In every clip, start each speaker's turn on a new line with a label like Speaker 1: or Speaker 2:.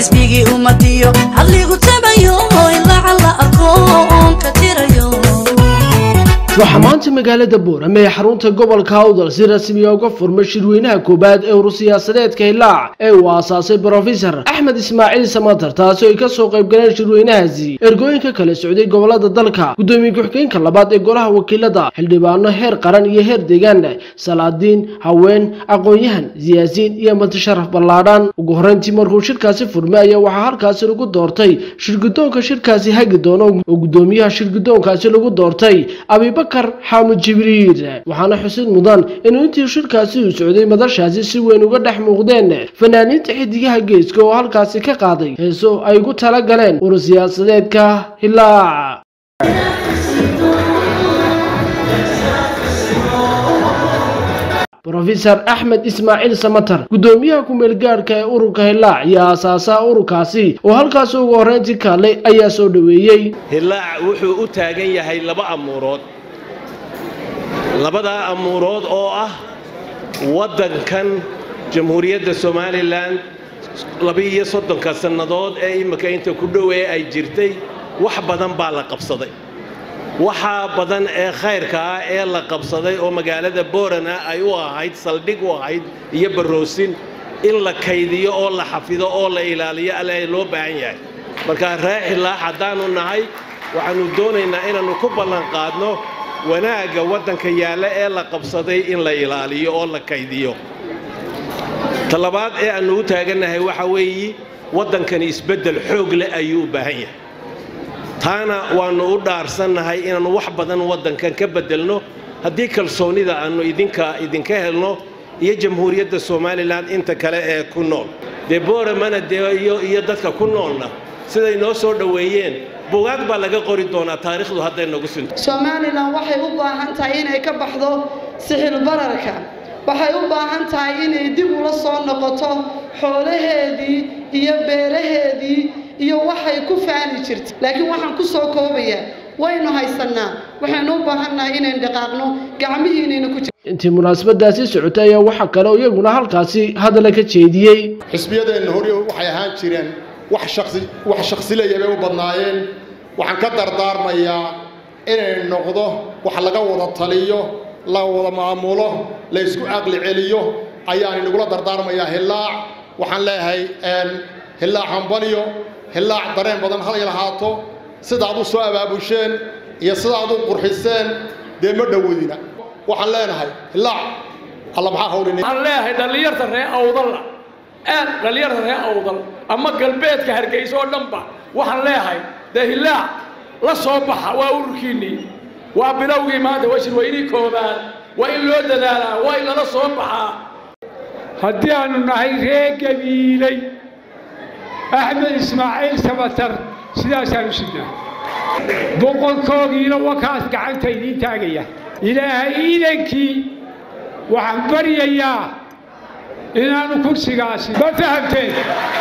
Speaker 1: xisbigii ummadiyo hadligu tabayo ilaaca la aqoon ka tirayo
Speaker 2: waxaa maanta magaalada boorame ee xarunta gobolka awdal si rasmiya uga furmay shirweynaha koowaad ee urur-siyaasadeedka hilaac ee uu aasaasay brofesor axmed ismaaciil samatar taasi oo ay kasoo qayb galeen shirweynahaasi ergooyinka kala socday gobolada dalka gudoomiye ku-xigeenka labaad ee golaha wakiilada xildhibaano heer qaran iyo heer deegaan salaadiin haween aqoon-yahan siyaasiyiin iyo matasharaf ballaadhan ugu horreyntii markuu shirkaasi furmay ayaa waxaa halkaasi lagu doortay shirgudoonka shirkaasi hagi doono oo gudoomiyaha shirgudoonkaasi lagu doortay abibakar xaamud jibriil waxaana xusid mudan inuu intii shirkaasi uu socday madashaasi si weyn uga dhex muuqdeen fanaaniinta xidigaha geeska oo halkaasi ka qaaday heeso ay ugu tala galeen urur siyaasadeedka hilaac brofesor axmed ismaaciil samatar gudoomiyaha ku-meel gaadhka ee ururka hilaac iyo aasaasaha ururkaasi oo halkaasi ugu horreyntii kaalay ayaa soo dhoweeyey
Speaker 3: hilaac wuxuu u taagan yahay laba amuurood labadaa amuurood oo ah waddankan jamhuuriyadda somalilan labiiyo soddonka sannadood ee imminka inta ku dhowee ay jirtay wax badan baa la qabsaday waxaa badan ee khayrka ah ee la qabsaday oo magaalada boorana ay u ahayd saldhig u ahayd iyo baroosin in la kaydiyo oo la xafido oo la ilaaliyo alle loo baahan yahay marka ree xilaax haddaannu nahay waxaannu doonaynaa inaannu ku ballanqaadno wanaagga waddanka yaalla ee la qabsaday in la ilaaliyo oo la kaydiyo talabaad ee aannu u taagannahay waxa weeye waddankani isbeddel xoog leh ayuu u baahan yahay taana waannu u dhaarsannahay inaannu wax badan waddankan ka beddelno haddii kalsoonnida aannu idinka idinka helno iyo jamhuuriyadda somalilan inta kale ee ku nool dee booramana dee iyo dadka ku noolna siday noo soo dhoweeyeen bugaag baa laga qori doonaa taariikhdu hadday nagu sinto
Speaker 4: somalilan waxay u baahan tahay inay ka baxdo sixil bararka waxay u baahan tahay inay dib ula soo noqoto xoolaheedii iyo beeraheedii iyo waxay ku faani jirtay laakiin waxaan ku soo koobayaa waynu haysannaa waxaynu u baahannahay inaynu dhaqaaqno gacmihiinayna ku jir
Speaker 2: intii munaasabadaasi socotay ayaa waxaa kale oo iyaguna halkaasi hadala ka jeediyey
Speaker 5: xisbiyadeenna hore waxay ahaan jireen wax shaqsi wax shaqsilaya bay u badnaayeen waxaan ka dardaarmayaa inay noqdo wax laga wada taliyo la wada maamulo la isku caqli celiyo ayaan inagula dardaarmayaa hilaac waxaan leeyahay hilaac hambalyo hilaac dareen badan halay lahaato sidaad u soo abaabusheen iyo sidaad u qurxiseen dee ma dhowadina waxaan leenahay hilaac alla maxaa hawlin
Speaker 6: waxaan leeyahay dhallinyarta ree awdalla aad dhallinyarta ree awdal ama galbeedka hargeysa oo dhanba waxaan leeyahay dee hilaac la soo baxa waa ururkiinnii waa bilowgii maanta waa shirweynii koobaad waa in loo dadaalaa waa in lala soo baxaa
Speaker 7: haddii aanu nahay ree gabiilay axmed ismaaciil samatar sidaasaanu sidnaa boqorkoogiina wakaas gacanta idiin taagaya ilaahay iidankii waxaan baryayaa inaanu kursigaasi ma fahamteen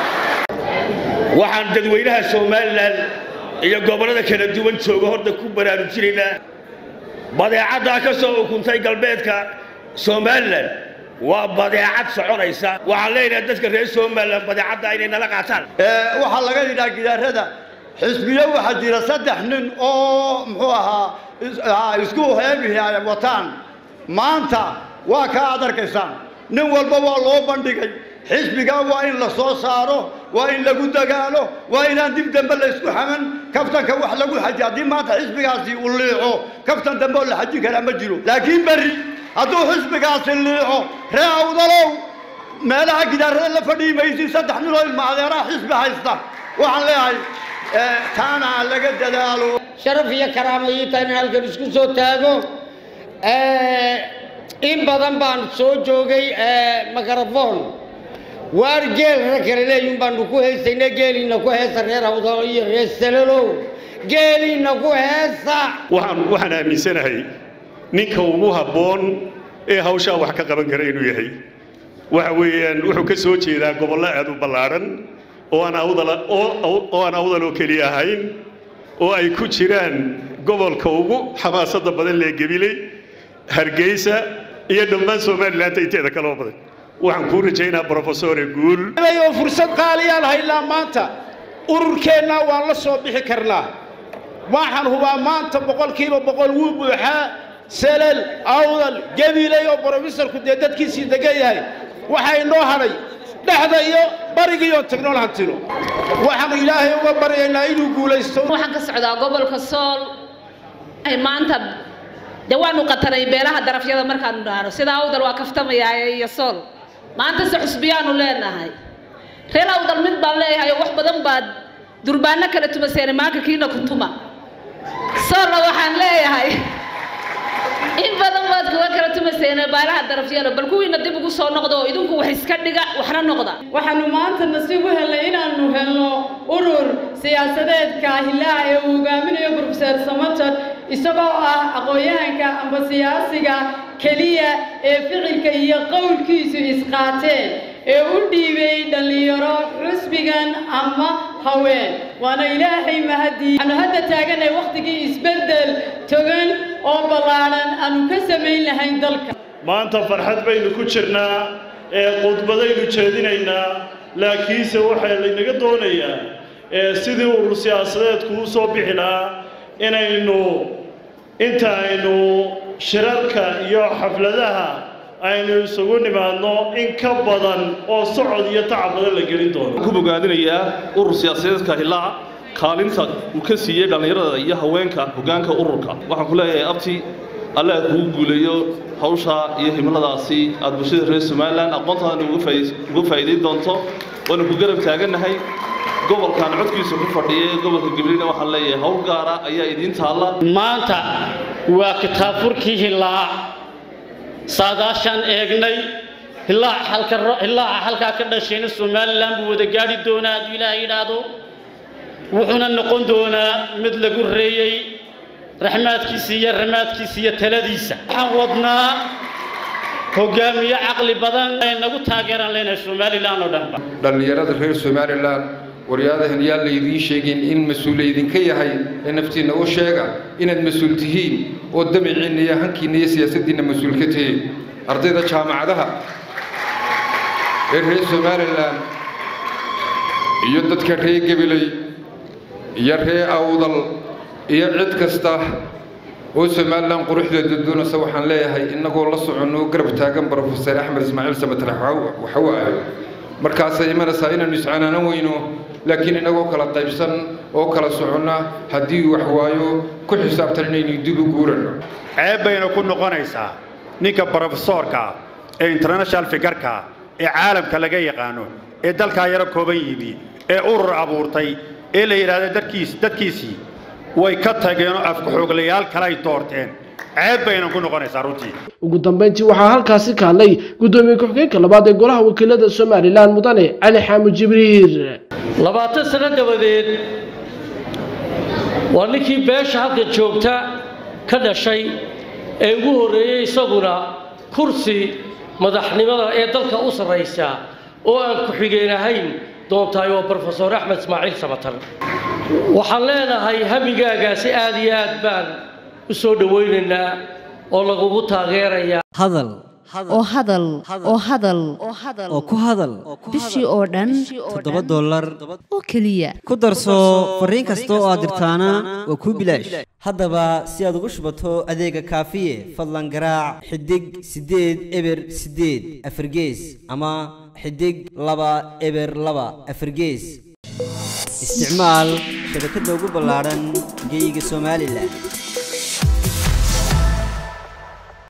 Speaker 8: waxaan dadweynaha somalilan iyo gobollada kala duwan jooga horta ku baraarujinaynaa badeecaddaa ka soo ukuntay galbeedka somalilan waa badeecad soconaysa waxaan leenahay dadka reer somalilan badeecadda inay nala qaataan
Speaker 9: waxaa laga yidhaha gidaarada xisbiyo waxaa jira saddex nin oo muxuu ahaa isku heemihi ay wataan maanta waa ka aad arkaysaan nin walba waa loo bandhigay xisbigaa waa in la soo saaro waa in lagu dagaalo waa inaan dib dambe la isku xaman kaftanka wax lagu xaji haddii maanta xisbigaasi uu liico kaftan dambe oo la xajin karaa ma jiro laakiin berri hadduu xisbigaasi liico ree awdalow meelaha gidaarada la fadhiyi maysin saddex nin oo ilma adeeraha xisbi haysta waxaan leeyahay taana laga dadaalo
Speaker 10: sharaf iyo karaama ii tahay in halkan isku soo taago in badan baan soo joogay mikrofon waar geel rag kale leeyun baanu ku heysayna geeliina ku heesa reer awdalo iyo reer salalow geeliina ku heesa
Speaker 11: waxaan waxaan aaminsanahay ninka ugu habboon ee hawshaa wax ka qaban kara inuu yahay waxa weeyaan wuxuu ka soo jeedaa gobollo aad u ballaadhan oo aan awdal oo aan awdal oo keliya ahayn oo ay ku jiraan gobolka ugu xamaasadda badan lee gabiley hargeysa iyo dhammaan somaliland inteeda kaloo badan waxaan kuu rajaynaa brofesore guul
Speaker 12: oo fursad qaaliyaan haynaa maanta ururkeenna waan la soo bixi karnaa waxaan hubaa maanta boqolkiiba boqol wuu buuxaa selal awdal gabiley oo brofesorku dee dadkiisii degan yahay waxaa inoo hadhay dhexda iyo barigiiyoon tagnool hantino waxaanu ilaahay uga baryaynaa inuu guulaysto
Speaker 13: waxaan ka socdaa gobolka sool ay maanta dee waanu qatanay beelaha darafyada markaanu dhaano sida awdal waa kaftamayaa iyo sool maanta se xusbiyaanu leenahay reer awdal mid baan leeyahay oo wax badan baad durbaano kala tumaseene maanka kiina kuntuma soolna waxaan leeyahay in badan baad kuga kala tumaseene baalaha darafyada bal kuwiina dib ugu soo noqdo oo idinku wax iska dhiga waxna noqda
Speaker 14: waxaanu maanta nasiib u helnay inaanu helno urur siyaasadeedka hilaac ee uu hogaaminayo brofeser samater isagoo ah aqoon-yahanka amba siyaasiga keliya ee ficilka iyo qowlkiisu isqaateen ee u dhiibay dhallinyaro xusbigan ama haween waana ilaahay mahadii waxaanu hadda taaganay wakhtigii isbeddel togan oo ballaadhan aanu ka samayn lahayn dalka
Speaker 15: maanta farxad baynu ku jirnaa ee khudbadaynu jeedinaynaa laakiinse waxaa laynaga doonayaa ee sidii urur siyaasadeedku u soo bixi lahaa inaynu inta aynu shirarka iyo xafladaha aynu isugu nimaadno in ka badan oo socod iyo tacab badan la gelin doono
Speaker 16: ku bogaadinayaa urur siyaasadeedka hilaac kaalinta uu ka siiyey dhallinyarada iyo haweenka hoggaanka ururka waxaan ku leeyahay abti alle aad kugu guuleeyo hawsha iyo himladaasi aad bulshada reer somalilan aqoontaadana uga faa'iidayn doonto waanu ku garab taagannahay gobolkan codkiisa ku fadhiya gobolka gabriina waxaan leeyahay hawl gaara ayaa idiin taalla
Speaker 17: maanta waa kitaabfurkii hilaac saadaashaan eegnay hilaaca halkaa ka dhashayna somalilan buu wada gaadhi doonaa hadduu ilaaha yidhaahdo wuxuuna noqon doonaa mid lagu reeyey raxmaadkiisa iyo ramaadkiisa iyo taladiisa waxaan wadnaa hogaamiye caqli badan ay nagu taageeraan leenahay somalilan oo dhanba
Speaker 18: dhallinyarada reer somalilan waryaadahan yaan laydiin sheegin in mas-uul laydinka yahay ee naftiinna u sheega inaad mas-uul tihiin oo damiciinna iyo hankiinna iyo siyaasaddiinna mas-uul ka tihiin ardayda jaamacadaha ee reer somalilan iyo dadka reer gabiley iyo reer awdal iyo cid kasta oo somalilan quruxdeeda doonaysa waxaan leeyahay innagoo la soconno garab taagan brofeser axmed ismaaciil samatarax waxawaayo markaasay imanaysaa inaannu iscanaanan weyno laakiin innagoo kala qaybsan oo kala soconna haddii wax waayo ku xisaabtan inaynu dib u guuranno
Speaker 9: ceeb bayna ku noqonaysaa ninka brofesoorka ee international figarka ee caalamka laga yaqaano ee dalkaa yaro kooban yimi ee urur abuurtay ee la yidhaahdo dadkiis dadkiisii way ka tageenoo afkaxooglayaal kale ay doorteen ceeb bayna ku noqonaysaa runtii
Speaker 2: ugu dambeyntii waxaa halkaasi ka hadlay guddoomiye ku-xigeenka labaad ee golaha wakiilada somalilan mudane cali xaamud jibriir
Speaker 19: labaatan sano dabadeed waa ninkii beesha halkan joogta ka dhashay ee ugu horreeyey isaguna kursi madaxnimada ee dalka u sarraysa oo aan ku-xigeen ahayn doontahay waa brofesor axmed ismaaciil samatar waxaan leenahay hamigaagaasi aad iyo aad baan u soo dhowaynaynaa oo lagugu taageerayaa
Speaker 20: hadal
Speaker 21: oo hadal oo hadal
Speaker 20: oo ku hadal
Speaker 21: bishii oo dhan
Speaker 20: toddoba dollar
Speaker 21: oo keliya
Speaker 20: ku darso fariin kasta oo aad dirtaana waa kuu bilaash haddaba si aad ugu shubato adeega kaafiye fadlan garaac xidig siddeed eber siddeed afargees ama xidig laba eber laba afargees isticmaal shabakadda ugu ballaadhan geyga somalilan